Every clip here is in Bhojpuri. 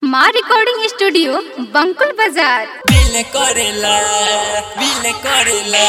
माँ रिकॉर्डिंग स्टूडियो बंकुल बाजार बिल करेला बिल करेला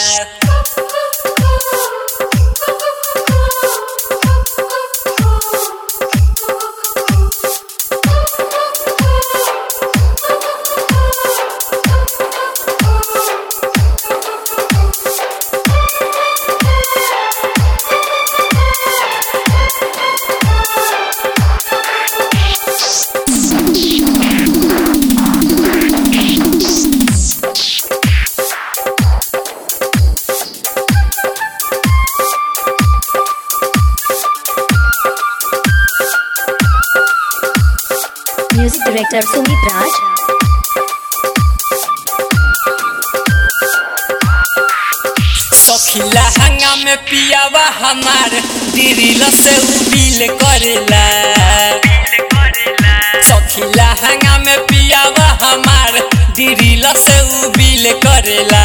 म्यूजिक डायरेक्टर सुमित राज सखिला हंगा में पियावा हमार दिरिल से उ बिल करेला सखिला हंगा में पियावा हमार दिरिल से उ बिल करेला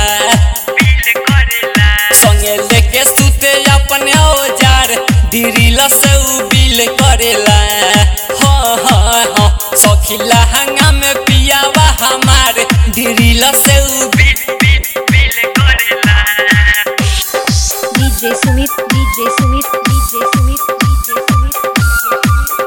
संगे लेके सुते अपने औजार दिरिल से उ बिल करेला हाँ हाँ हाँ सखिला हंगा में पियावा हमार दिरिल से उ बिल DJ Sumit DJ Sumit DJ Sumit DJ Sumit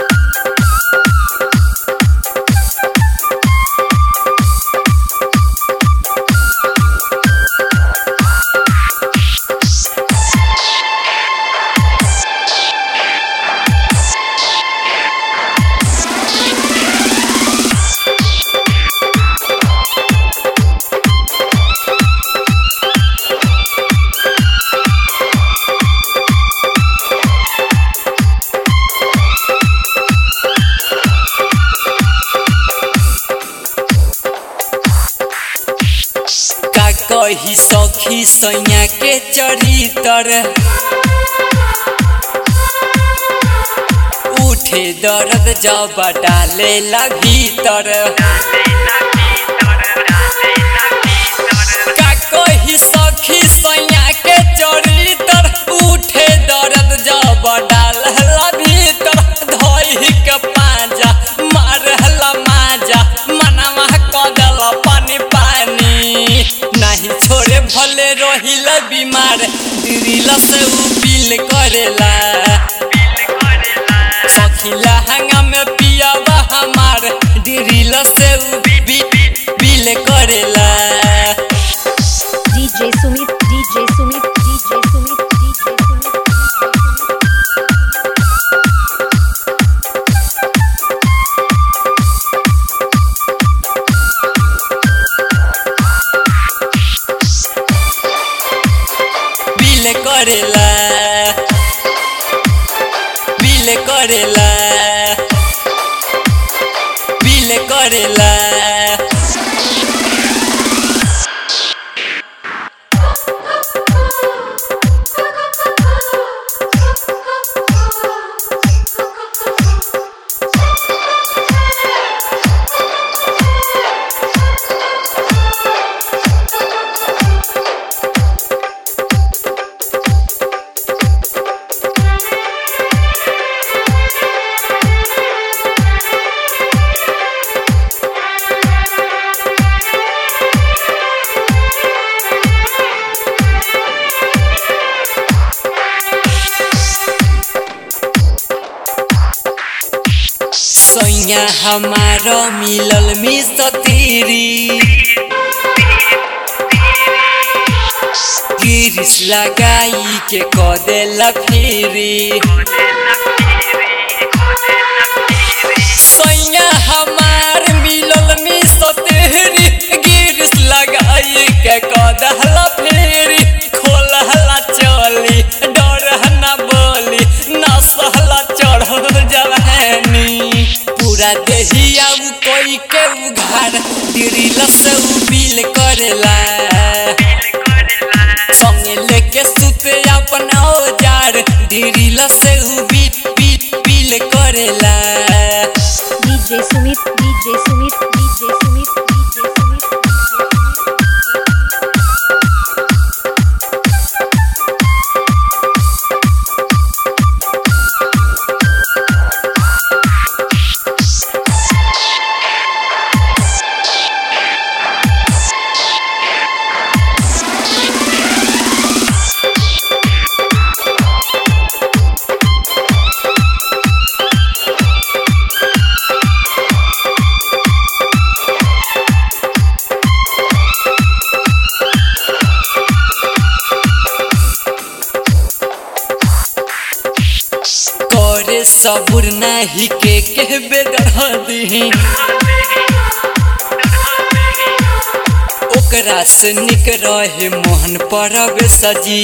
का कही सखी सैया के चरितर उठे दर्द जब डालेला भीतर का कही सखी सैया के चरितर उठे दर्द जब डालेला भीतर धोई के पाजा मारला माजा मनवा कदल पानी पानी नहीं छोड़े भले रहिल बीमार दिल से उ बिल करेला सखिला हंगा में पियावा हमार दिल से उ बि- बि- बिल करेला DJ Sumit DJ Sumit DJ Sumit DJ Sumit बिल करेला बिल करेला बिल करेला सैया हमारा मिलल मिसतीरी गिरिस लगाई के कदेला फिरी सैया हमार मिलल मिसतीरी गिरिस लगाई के कदेला फिरी खोलहला चली डरहना बोली नसहला चढ़ल जवानी पूरा देहिया उ कोई के उघार दिरिल से उ बिल करेला संगे लेके सुते अपन औजार दिरिल से उ बिल बिल बिल करेला DJ Sumit DJ Sumit DJ Sumit DJ Sumit सबुर नाही के के बेदर दी ओकरा से निक रहे मोहन परब सजी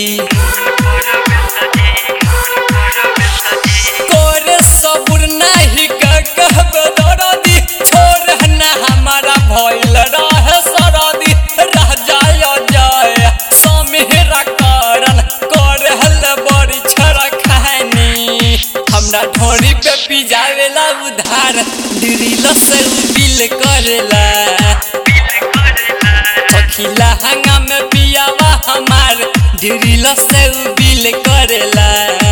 कोरे सबुर नाही के कहबे दरदी छोड़ ना हमारा भइल रहे सरदी रह जाय जाय समेरा करन करे हल बड़ी छरा खानी हमरा ढोरी पे पिजावेला उधार दिरिल से बिल करेला सखीला हंगा में पियावा हमार दिरिल से बिल करेला